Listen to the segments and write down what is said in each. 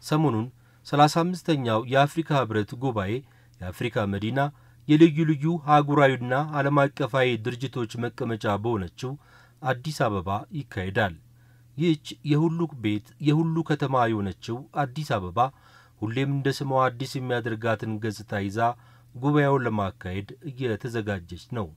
ሰሞኑን ሰላሳ አምስተኛው የአፍሪካ ህብረት ጉባኤ የአፍሪካ መዲና የልዩ ልዩ አህጉራዊና ዓለም አቀፋዊ ድርጅቶች መቀመጫ በሆነችው አዲስ አበባ ይካሄዳል። ይህች የሁሉ ቤት የሁሉ ከተማ የሆነችው አዲስ አበባ ሁሌም እንደ ስሟ አዲስ የሚያደርጋትን ገጽታ ይዛ ጉባኤውን ለማካሄድ እየተዘጋጀች ነው።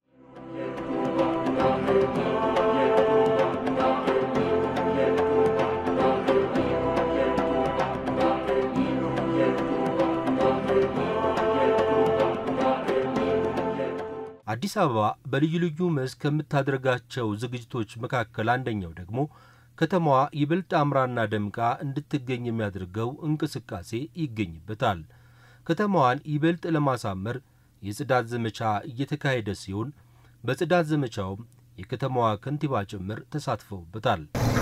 አዲስ አበባ በልዩ ልዩ መስክ ከምታደርጋቸው ዝግጅቶች መካከል አንደኛው ደግሞ ከተማዋ ይበልጥ አምራና ደምቃ እንድትገኝ የሚያደርገው እንቅስቃሴ ይገኝበታል። ከተማዋን ይበልጥ ለማሳመር የጽዳት ዘመቻ እየተካሄደ ሲሆን በጽዳት ዘመቻውም የከተማዋ ከንቲባ ጭምር ተሳትፈውበታል።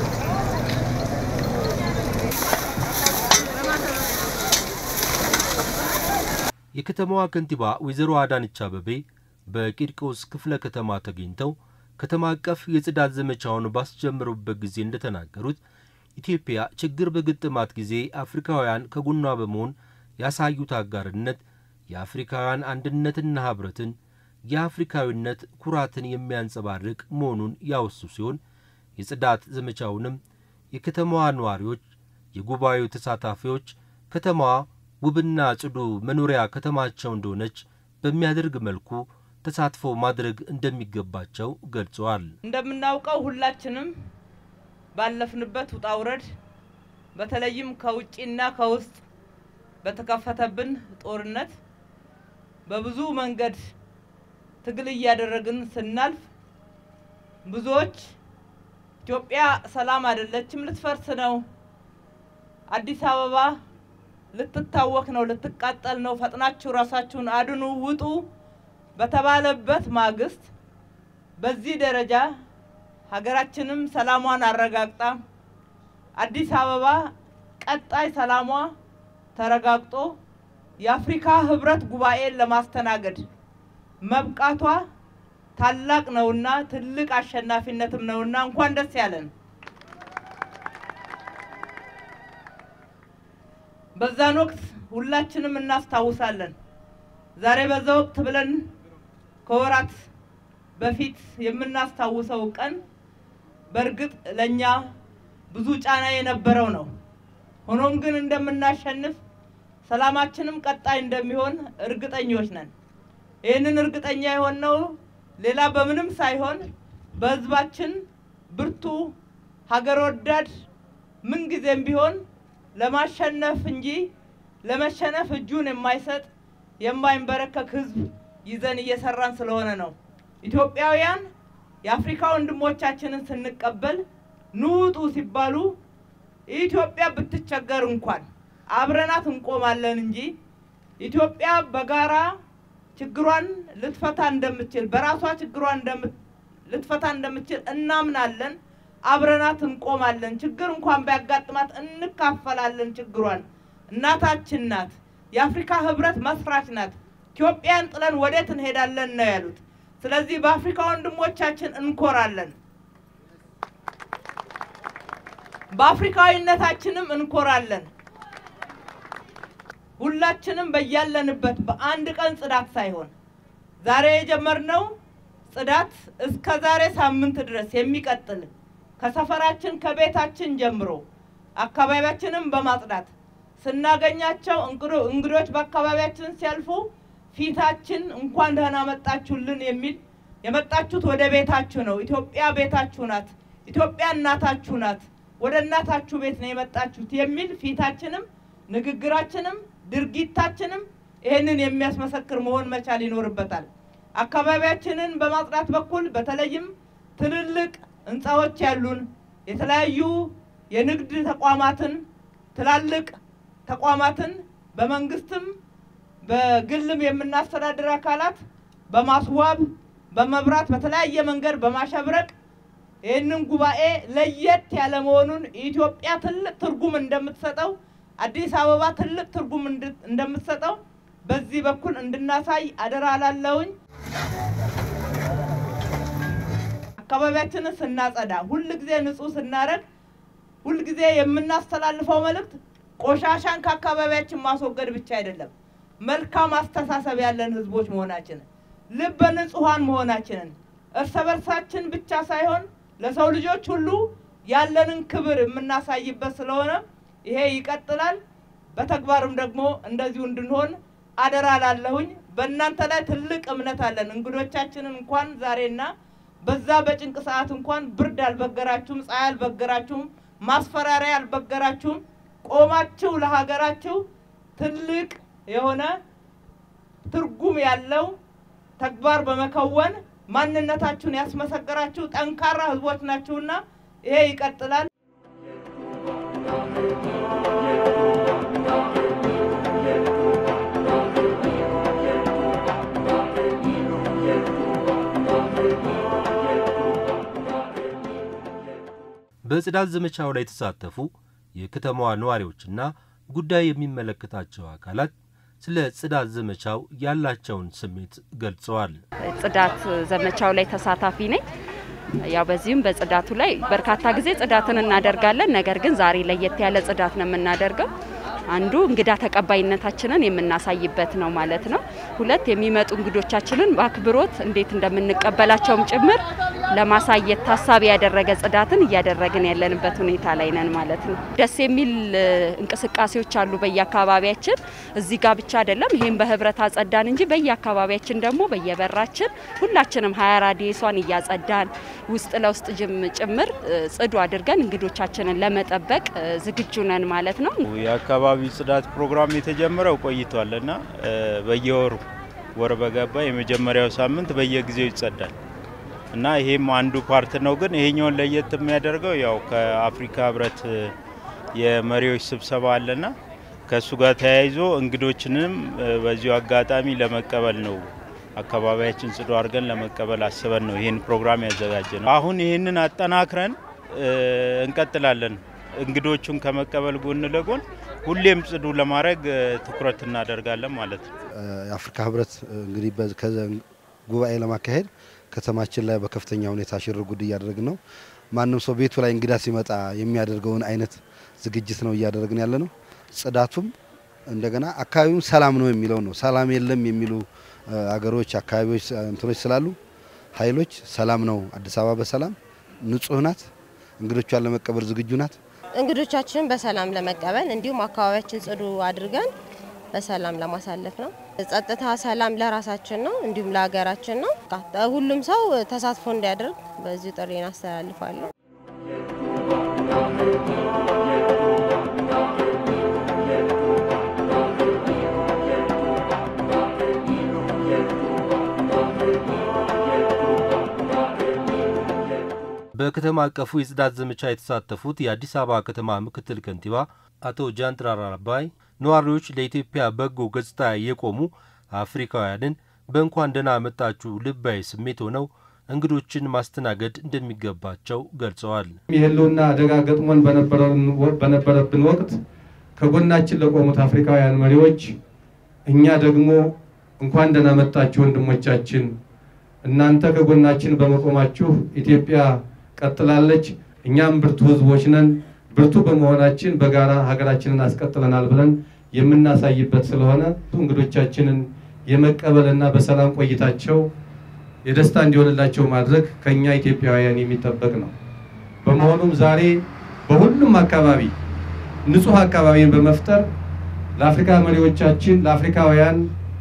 የከተማዋ ከንቲባ ወይዘሮ አዳነች አቤቤ በቂርቆስ ክፍለ ከተማ ተገኝተው ከተማ አቀፍ የጽዳት ዘመቻውን ባስጀመሩበት ጊዜ እንደተናገሩት ኢትዮጵያ ችግር በገጠማት ጊዜ አፍሪካውያን ከጎኗ በመሆን ያሳዩት አጋርነት የአፍሪካውያን አንድነትና ኅብረትን የአፍሪካዊነት ኩራትን የሚያንጸባርቅ መሆኑን ያወሱ ሲሆን የጽዳት ዘመቻውንም የከተማዋ ነዋሪዎች፣ የጉባኤው ተሳታፊዎች ከተማዋ ውብና ጽዱ መኖሪያ ከተማቸው እንደሆነች በሚያደርግ መልኩ ተሳትፎ ማድረግ እንደሚገባቸው ገልጸዋል። እንደምናውቀው ሁላችንም ባለፍንበት ውጣ ውረድ በተለይም ከውጭና ከውስጥ በተከፈተብን ጦርነት በብዙ መንገድ ትግል እያደረግን ስናልፍ ብዙዎች ኢትዮጵያ ሰላም አይደለችም፣ ልትፈርስ ነው፣ አዲስ አበባ ልትታወክ ነው፣ ልትቃጠል ነው፣ ፈጥናችሁ ራሳችሁን አድኑ፣ ውጡ በተባለበት ማግስት በዚህ ደረጃ ሀገራችንም ሰላሟን አረጋግጣ አዲስ አበባ ቀጣይ ሰላሟ ተረጋግጦ የአፍሪካ ህብረት ጉባኤን ለማስተናገድ መብቃቷ ታላቅ ነውና ትልቅ አሸናፊነትም ነውና እንኳን ደስ ያለን። በዛን ወቅት ሁላችንም እናስታውሳለን። ዛሬ በዛ ወቅት ብለን ከወራት በፊት የምናስታውሰው ቀን በእርግጥ ለእኛ ብዙ ጫና የነበረው ነው። ሆኖም ግን እንደምናሸንፍ ሰላማችንም ቀጣይ እንደሚሆን እርግጠኞች ነን። ይህንን እርግጠኛ የሆነው ሌላ በምንም ሳይሆን በህዝባችን ብርቱ ሀገር ወዳድ ምንጊዜም ቢሆን ለማሸነፍ እንጂ ለመሸነፍ እጁን የማይሰጥ የማይንበረከክ ህዝብ ይዘን እየሰራን ስለሆነ ነው። ኢትዮጵያውያን የአፍሪካ ወንድሞቻችንን ስንቀበል ንውጡ ሲባሉ ኢትዮጵያ ብትቸገር እንኳን አብረናት እንቆማለን እንጂ ኢትዮጵያ በጋራ ችግሯን ልትፈታ እንደምትችል በራሷ ችግሯን ልትፈታ እንደምትችል እናምናለን። አብረናት እንቆማለን። ችግር እንኳን ቢያጋጥማት እንካፈላለን ችግሯን። እናታችን ናት። የአፍሪካ ህብረት መስራች ናት። ኢትዮጵያን ጥለን ወዴት እንሄዳለን ነው ያሉት። ስለዚህ በአፍሪካ ወንድሞቻችን እንኮራለን፣ በአፍሪካዊነታችንም እንኮራለን። ሁላችንም በያለንበት በአንድ ቀን ጽዳት ሳይሆን ዛሬ የጀመርነው ጽዳት እስከ ዛሬ ሳምንት ድረስ የሚቀጥል ከሰፈራችን ከቤታችን ጀምሮ አካባቢያችንን በማጽዳት ስናገኛቸው እንግዶች በአካባቢያችን ሲያልፉ ፊታችን እንኳን ደህና መጣችሁልን የሚል የመጣችሁት ወደ ቤታችሁ ነው። ኢትዮጵያ ቤታችሁ ናት። ኢትዮጵያ እናታችሁ ናት። ወደ እናታችሁ ቤት ነው የመጣችሁት የሚል ፊታችንም ንግግራችንም ድርጊታችንም ይህንን የሚያስመሰክር መሆን መቻል ይኖርበታል። አካባቢያችንን በማጽዳት በኩል በተለይም ትልልቅ ህንፃዎች ያሉን የተለያዩ የንግድ ተቋማትን ትላልቅ ተቋማትን በመንግስትም በግልም የምናስተዳድር አካላት በማስዋብ በመብራት በተለያየ መንገድ በማሸብረቅ ይህንን ጉባኤ ለየት ያለ መሆኑን ኢትዮጵያ ትልቅ ትርጉም እንደምትሰጠው አዲስ አበባ ትልቅ ትርጉም እንደምትሰጠው በዚህ በኩል እንድናሳይ አደራ ላለውኝ። አካባቢያችንን ስናጸዳ፣ ሁል ጊዜ ንጹህ ስናደርግ፣ ሁል ጊዜ የምናስተላልፈው መልእክት ቆሻሻን ከአካባቢያችን ማስወገድ ብቻ አይደለም፣ መልካም አስተሳሰብ ያለን ህዝቦች መሆናችንን፣ ልበ ንጹሐን መሆናችንን እርስ በርሳችን ብቻ ሳይሆን ለሰው ልጆች ሁሉ ያለንን ክብር የምናሳይበት ስለሆነ ይሄ ይቀጥላል። በተግባርም ደግሞ እንደዚሁ እንድንሆን አደራ ላለሁኝ። በእናንተ ላይ ትልቅ እምነት አለን። እንግዶቻችንን እንኳን ዛሬና በዛ በጭንቅ ሰዓት እንኳን ብርድ አልበገራችሁም፣ ፀሐይ አልበገራችሁም፣ ማስፈራሪያ አልበገራችሁም። ቆማችሁ ለሀገራችሁ ትልቅ የሆነ ትርጉም ያለው ተግባር በመከወን ማንነታችሁን ያስመሰከራችሁ ጠንካራ ህዝቦች ናችሁና ይሄ ይቀጥላል። በጽዳት ዘመቻው ላይ የተሳተፉ የከተማዋ ነዋሪዎችና ጉዳይ የሚመለከታቸው አካላት ስለ ጽዳት ዘመቻው ያላቸውን ስሜት ገልጸዋል። ጽዳት ዘመቻው ላይ ተሳታፊ ነኝ። ያው በዚህም በጽዳቱ ላይ በርካታ ጊዜ ጽዳትን እናደርጋለን። ነገር ግን ዛሬ ለየት ያለ ጽዳት ነው የምናደርገው። አንዱ እንግዳ ተቀባይነታችንን የምናሳይበት ነው ማለት ነው። ሁለት የሚመጡ እንግዶቻችንን በአክብሮት እንዴት እንደምንቀበላቸውም ጭምር ለማሳየት ታሳቢ ያደረገ ጽዳትን እያደረግን ያለንበት ሁኔታ ላይ ነን ማለት ነው። ደስ የሚል እንቅስቃሴዎች አሉ በየአካባቢያችን። እዚህ ጋር ብቻ አይደለም፣ ይሄን በህብረት አጸዳን እንጂ በየአካባቢያችን ደግሞ በየበራችን ሁላችንም ሀያ ራዲየሷን እያጸዳን ውስጥ ለውስጥ ጭምር ጽዱ አድርገን እንግዶቻችንን ለመጠበቅ ዝግጁ ነን ማለት ነው። የአካባቢ ጽዳት ፕሮግራም የተጀመረው ቆይቷል እና በየወሩ ወር በገባ የመጀመሪያው ሳምንት በየጊዜው ይጸዳል እና ይሄም አንዱ ፓርት ነው። ግን ይሄኛውን ለየት የሚያደርገው ያው ከአፍሪካ ህብረት የመሪዎች ስብሰባ አለና ከእሱ ጋር ተያይዞ እንግዶችንም በዚሁ አጋጣሚ ለመቀበል ነው አካባቢያችን ጽዱ አድርገን ለመቀበል አስበን ነው ይህን ፕሮግራም ያዘጋጀ ነው። አሁን ይህንን አጠናክረን እንቀጥላለን። እንግዶቹን ከመቀበል ጎን ለጎን ሁሌም ጽዱ ለማድረግ ትኩረት እናደርጋለን ማለት ነው። የአፍሪካ ህብረት እንግዲህ ጉባኤ ለማካሄድ ከተማችን ላይ በከፍተኛ ሁኔታ ሽር ጉድ እያደረግን ነው። ማንም ሰው ቤቱ ላይ እንግዳ ሲመጣ የሚያደርገውን አይነት ዝግጅት ነው እያደረግን ያለ ነው። ጽዳቱም እንደገና አካባቢውም ሰላም ነው የሚለው ነው። ሰላም የለም የሚሉ አገሮች፣ አካባቢዎች እንትኖች ስላሉ ኃይሎች ሰላም ነው፣ አዲስ አበባ በሰላም ንጹህ ናት፣ እንግዶቿን ለመቀበል ዝግጁ ናት። እንግዶቻችንን በሰላም ለመቀበል እንዲሁም አካባቢያችን ጽዱ አድርገን በሰላም ለማሳለፍ ነው። ጸጥታ፣ ሰላም ለራሳችን ነው እንዲሁም ለሀገራችን ነው። ሁሉም ሰው ተሳትፎ እንዲያደርግ በዚሁ ጥሪን አስተላልፋለሁ። በከተማ አቀፉ የጽዳት ዘመቻ የተሳተፉት የአዲስ አበባ ከተማ ምክትል ከንቲባ አቶ ጃንጥራር አባይ ነዋሪዎች ለኢትዮጵያ በጎ ገጽታ የቆሙ አፍሪካውያንን በእንኳን ደህና መጣችሁ ልባዊ ስሜት ሆነው እንግዶችን ማስተናገድ እንደሚገባቸው ገልጸዋል። የህልውና አደጋ ገጥሞን በነበረብን ወቅት ከጎናችን ለቆሙት አፍሪካውያን መሪዎች እኛ ደግሞ እንኳን ደህና መጣችሁ ወንድሞቻችን፣ እናንተ ከጎናችን በመቆማችሁ ኢትዮጵያ ቀጥላለች፣ እኛም ብርቱ ህዝቦች ነን፣ ብርቱ በመሆናችን በጋራ ሀገራችንን አስቀጥለናል ብለን የምናሳይበት ስለሆነ እንግዶቻችንን የመቀበልና በሰላም ቆይታቸው የደስታ እንዲሆንላቸው ማድረግ ከኛ ኢትዮጵያውያን የሚጠበቅ ነው። በመሆኑም ዛሬ በሁሉም አካባቢ ንጹህ አካባቢን በመፍጠር ለአፍሪካ መሪዎቻችን ለአፍሪካውያን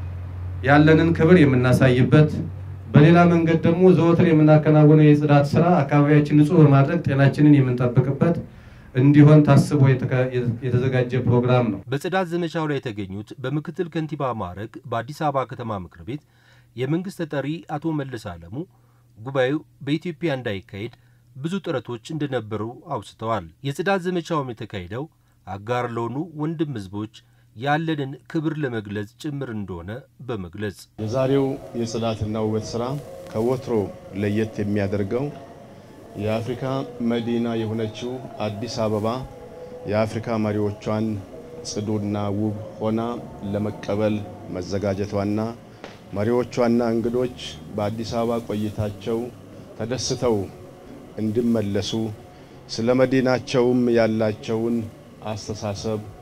ያለንን ክብር የምናሳይበት በሌላ መንገድ ደግሞ ዘወትር የምናከናውነው የጽዳት ስራ አካባቢያችን ንጹህ በማድረግ ጤናችንን የምንጠብቅበት እንዲሆን ታስቦ የተዘጋጀ ፕሮግራም ነው። በጽዳት ዘመቻው ላይ የተገኙት በምክትል ከንቲባ ማዕረግ በአዲስ አበባ ከተማ ምክር ቤት የመንግስት ተጠሪ አቶ መለስ አለሙ ጉባኤው በኢትዮጵያ እንዳይካሄድ ብዙ ጥረቶች እንደነበሩ አውስተዋል። የጽዳት ዘመቻውም የተካሄደው አጋር ለሆኑ ወንድም ህዝቦች ያለንን ክብር ለመግለጽ ጭምር እንደሆነ በመግለጽ የዛሬው የጽዳትና ውበት ስራ ከወትሮ ለየት የሚያደርገው የአፍሪካ መዲና የሆነችው አዲስ አበባ የአፍሪካ መሪዎቿን ጽዱና ውብ ሆና ለመቀበል መዘጋጀቷና መሪዎቿና እንግዶች በአዲስ አበባ ቆይታቸው ተደስተው እንዲመለሱ ስለ መዲናቸውም ያላቸውን አስተሳሰብ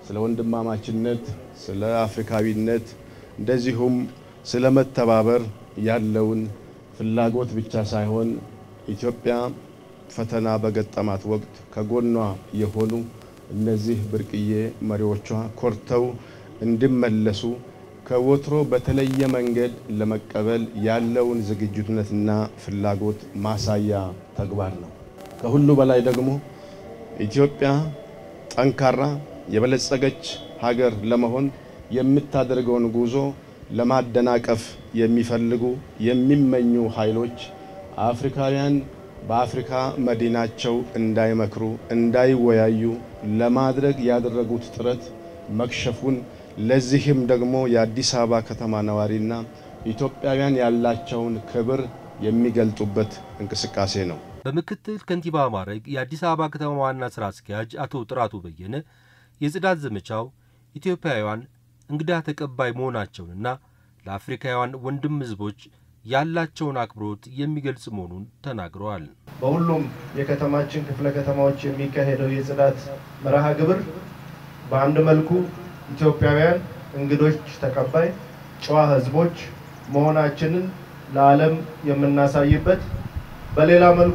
ስለ ወንድማማችነት፣ ስለ አፍሪካዊነት እንደዚሁም ስለ መተባበር ያለውን ፍላጎት ብቻ ሳይሆን ኢትዮጵያ ፈተና በገጠማት ወቅት ከጎኗ የሆኑ እነዚህ ብርቅዬ መሪዎቿ ኮርተው እንዲመለሱ ከወትሮ በተለየ መንገድ ለመቀበል ያለውን ዝግጁነትና ፍላጎት ማሳያ ተግባር ነው። ከሁሉ በላይ ደግሞ ኢትዮጵያ ጠንካራ የበለጸገች ሀገር ለመሆን የምታደርገውን ጉዞ ለማደናቀፍ የሚፈልጉ የሚመኙ ኃይሎች አፍሪካውያን በአፍሪካ መዲናቸው እንዳይመክሩ፣ እንዳይወያዩ ለማድረግ ያደረጉት ጥረት መክሸፉን ለዚህም ደግሞ የአዲስ አበባ ከተማ ነዋሪና ኢትዮጵያውያን ያላቸውን ክብር የሚገልጡበት እንቅስቃሴ ነው። በምክትል ከንቲባ ማዕረግ የአዲስ አበባ ከተማ ዋና ስራ አስኪያጅ አቶ ጥራቱ በየነ የጽዳት ዘመቻው ኢትዮጵያውያን እንግዳ ተቀባይ መሆናቸውንና ለአፍሪካውያን ወንድም ሕዝቦች ያላቸውን አክብሮት የሚገልጽ መሆኑን ተናግረዋል። በሁሉም የከተማችን ክፍለ ከተማዎች የሚካሄደው የጽዳት መርሃ ግብር በአንድ መልኩ ኢትዮጵያውያን እንግዶች ተቀባይ ጨዋ ሕዝቦች መሆናችንን ለዓለም የምናሳይበት፣ በሌላ መልኩ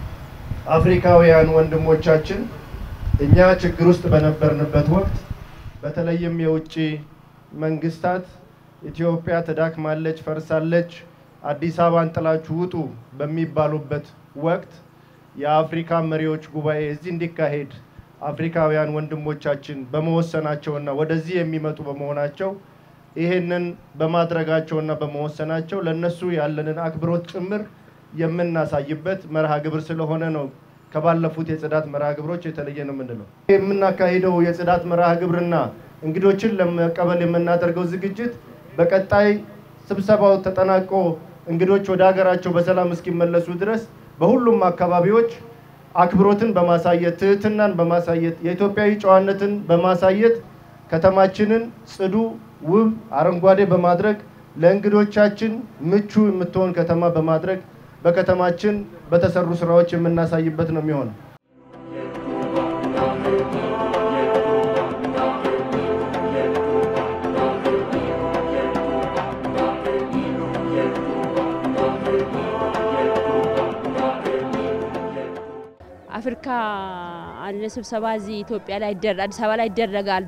አፍሪካውያን ወንድሞቻችን እኛ ችግር ውስጥ በነበርንበት ወቅት በተለይም የውጭ መንግስታት ኢትዮጵያ ትዳክማለች፣ ፈርሳለች፣ አዲስ አበባን ጥላችሁ ውጡ በሚባሉበት ወቅት የአፍሪካ መሪዎች ጉባኤ እዚህ እንዲካሄድ አፍሪካውያን ወንድሞቻችን በመወሰናቸውና ወደዚህ የሚመጡ በመሆናቸው ይሄንን በማድረጋቸውና በመወሰናቸው ለነሱ ያለንን አክብሮት ጭምር የምናሳይበት መርሃ ግብር ስለሆነ ነው። ከባለፉት የጽዳት መርሃ ግብሮች የተለየ ነው የምንለው። የምናካሂደው የጽዳት መርሃ ግብርና እንግዶችን ለመቀበል የምናደርገው ዝግጅት በቀጣይ ስብሰባው ተጠናቆ እንግዶች ወደ ሀገራቸው በሰላም እስኪመለሱ ድረስ በሁሉም አካባቢዎች አክብሮትን በማሳየት ትህትናን በማሳየት የኢትዮጵያዊ ጨዋነትን በማሳየት ከተማችንን ጽዱ፣ ውብ፣ አረንጓዴ በማድረግ ለእንግዶቻችን ምቹ የምትሆን ከተማ በማድረግ በከተማችን በተሰሩ ስራዎች የምናሳይበት ነው የሚሆነው። አፍሪካ አንድ ስብሰባ እዚህ ኢትዮጵያ ላይ አዲስ አበባ ላይ ይደረጋል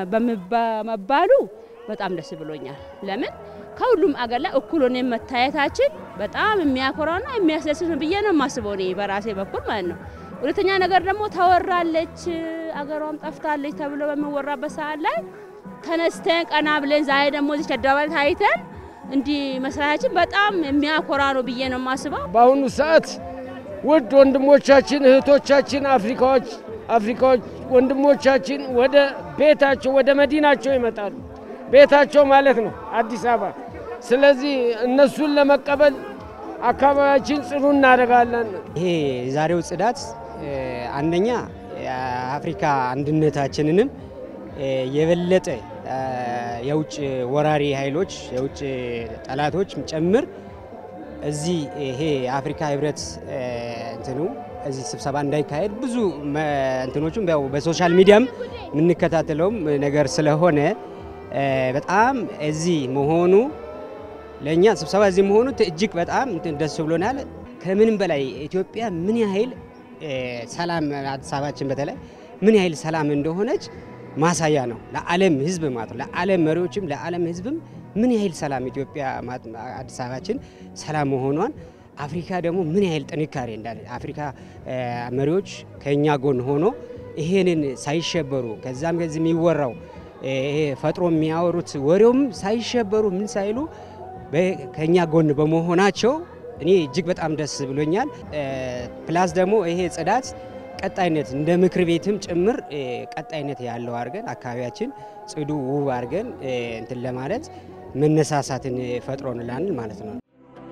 በመባሉ በጣም ደስ ብሎኛል። ለምን ከሁሉም አገር ላይ እኩል ሆነን መታየታችን በጣም የሚያኮራና የሚያስደስት ነው ብዬ ነው የማስበው እኔ በራሴ በኩል ማለት ነው። ሁለተኛ ነገር ደግሞ ተወራለች፣ አገሯም ጠፍታለች ተብሎ በሚወራበት ሰዓት ላይ ተነስተን ቀና ብለን ዛሬ ደግሞ እዚህ አደባባይ ታይተን እንዲህ መስራታችን በጣም የሚያኮራ ነው ብዬ ነው የማስበው። በአሁኑ ሰዓት ውድ ወንድሞቻችን እህቶቻችን አፍሪካዎች አፍሪካዎች ወንድሞቻችን ወደ ቤታቸው ወደ መዲናቸው ይመጣሉ። ቤታቸው ማለት ነው አዲስ አበባ። ስለዚህ እነሱን ለመቀበል አካባቢያችን ጽዱ እናደርጋለን። ይሄ የዛሬው ጽዳት አንደኛ የአፍሪካ አንድነታችንንም የበለጠ የውጭ ወራሪ ኃይሎች የውጭ ጠላቶች ጭምር እዚህ ይሄ የአፍሪካ ህብረት እንትኑ እዚህ ስብሰባ እንዳይካሄድ ብዙ እንትኖቹም ያው በሶሻል ሚዲያም የምንከታተለውም ነገር ስለሆነ በጣም እዚህ መሆኑ ለእኛ ስብሰባ እዚህ መሆኑ እጅግ በጣም ደስ ብሎናል። ከምንም በላይ ኢትዮጵያ ምን ያህል ሰላም አዲስ አበባችን በተለይ ምን ያህል ሰላም እንደሆነች ማሳያ ነው ለዓለም ህዝብ ማለት ነው። ለዓለም መሪዎችም ለዓለም ህዝብም ምን ያህል ሰላም ኢትዮጵያ አዲስ አበባችን ሰላም መሆኗን አፍሪካ ደግሞ ምን ያህል ጥንካሬ እንዳለ አፍሪካ መሪዎች ከእኛ ጎን ሆኖ ይሄንን ሳይሸበሩ ከዛም ከዚህ የሚወራው ይሄ ፈጥሮ የሚያወሩት ወሬውም ሳይሸበሩ ምን ሳይሉ ከእኛ ጎን በመሆናቸው እኔ እጅግ በጣም ደስ ብሎኛል። ፕላስ ደግሞ ይሄ ጽዳት ቀጣይነት እንደ ምክር ቤትም ጭምር ቀጣይነት ያለው አድርገን አካባቢያችን ጽዱ ውብ አድርገን እንትን ለማለት መነሳሳትን ፈጥሮንላል ማለት ነው።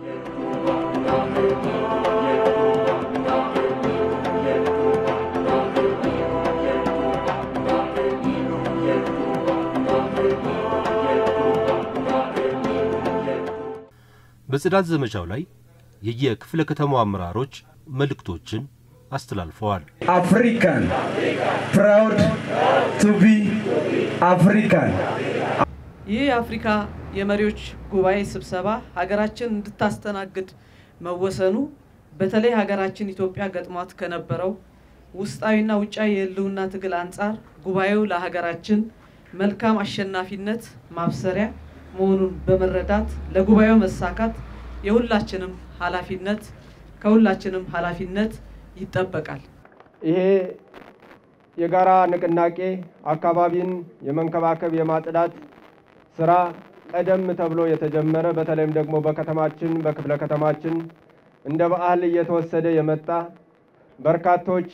በጽዳት ዘመቻው ላይ የየክፍለ ከተማው አመራሮች መልእክቶችን አስተላልፈዋል። African, proud to be አፍሪካን ይህ የአፍሪካ የመሪዎች ጉባኤ ስብሰባ ሀገራችን እንድታስተናግድ መወሰኑ በተለይ ሀገራችን ኢትዮጵያ ገጥሟት ከነበረው ውስጣዊና ውጫዊ የህልውና ትግል አንጻር ጉባኤው ለሀገራችን መልካም አሸናፊነት ማብሰሪያ መሆኑን በመረዳት ለጉባኤው መሳካት የሁላችንም ኃላፊነት ከሁላችንም ኃላፊነት ይጠበቃል። ይሄ የጋራ ንቅናቄ አካባቢን የመንከባከብ የማጽዳት ስራ ቀደም ተብሎ የተጀመረ በተለይም ደግሞ በከተማችን በክፍለ ከተማችን እንደ በዓል እየተወሰደ የመጣ በርካቶች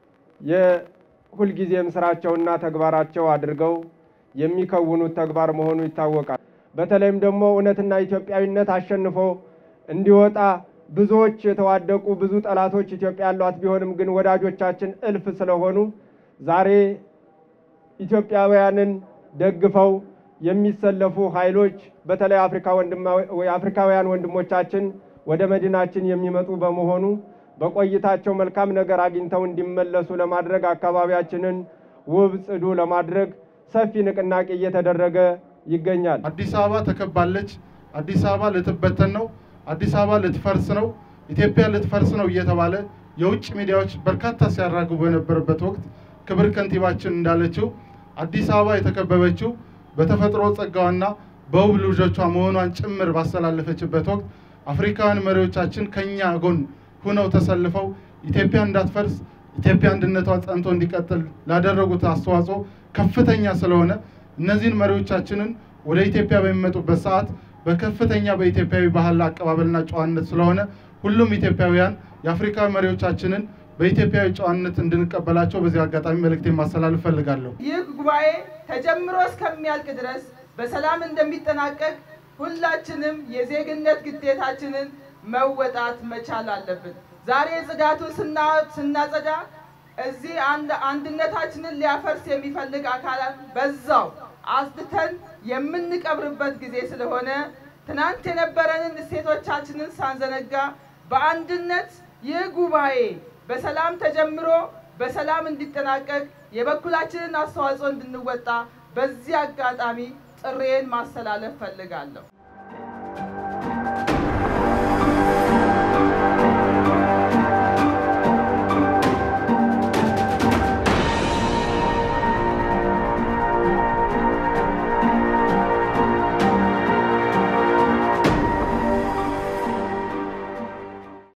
የሁልጊዜም ስራቸውና ተግባራቸው አድርገው የሚከውኑት ተግባር መሆኑ ይታወቃል። በተለይም ደግሞ እውነትና ኢትዮጵያዊነት አሸንፎ እንዲወጣ ብዙዎች የተዋደቁ ብዙ ጠላቶች ኢትዮጵያ ያሏት ቢሆንም ግን ወዳጆቻችን እልፍ ስለሆኑ ዛሬ ኢትዮጵያውያንን ደግፈው የሚሰለፉ ኃይሎች በተለይ አፍሪካውያን ወንድሞቻችን ወደ መዲናችን የሚመጡ በመሆኑ በቆይታቸው መልካም ነገር አግኝተው እንዲመለሱ ለማድረግ አካባቢያችንን ውብ ጽዱ ለማድረግ ሰፊ ንቅናቄ እየተደረገ ይገኛል። አዲስ አበባ ተከባለች። አዲስ አበባ ልትበተን ነው። አዲስ አበባ ልትፈርስ ነው። ኢትዮጵያ ልትፈርስ ነው እየተባለ የውጭ ሚዲያዎች በርካታ ሲያራግቡ በነበረበት ወቅት ክብር ከንቲባችን እንዳለችው አዲስ አበባ የተከበበችው በተፈጥሮ ጸጋዋና በውብ ልጆቿ መሆኗን ጭምር ባስተላለፈችበት ወቅት አፍሪካውያን መሪዎቻችን ከኛ ጎን ሁነው ተሰልፈው ኢትዮጵያ እንዳትፈርስ ኢትዮጵያ አንድነቷ ጸንቶ እንዲቀጥል ላደረጉት አስተዋጽኦ ከፍተኛ ስለሆነ እነዚህን መሪዎቻችንን ወደ ኢትዮጵያ በሚመጡበት ሰዓት በከፍተኛ በኢትዮጵያዊ ባህል አቀባበልና ጨዋነት ስለሆነ ሁሉም ኢትዮጵያውያን የአፍሪካ መሪዎቻችንን በኢትዮጵያዊ ጨዋነት እንድንቀበላቸው በዚህ አጋጣሚ መልእክቴን ማስተላለፍ እፈልጋለሁ። ይህ ጉባኤ ተጀምሮ እስከሚያልቅ ድረስ በሰላም እንደሚጠናቀቅ ሁላችንም የዜግነት ግዴታችንን መወጣት መቻል አለብን። ዛሬ ጽዳቱን ስናጸዳ እዚህ አንድነታችንን ሊያፈርስ የሚፈልግ አካላት በዛው አጽድተን የምንቀብርበት ጊዜ ስለሆነ ትናንት የነበረንን እሴቶቻችንን ሳንዘነጋ በአንድነት ይህ ጉባኤ በሰላም ተጀምሮ በሰላም እንዲጠናቀቅ የበኩላችንን አስተዋጽኦ እንድንወጣ በዚህ አጋጣሚ ጥሬን ማስተላለፍ ፈልጋለሁ።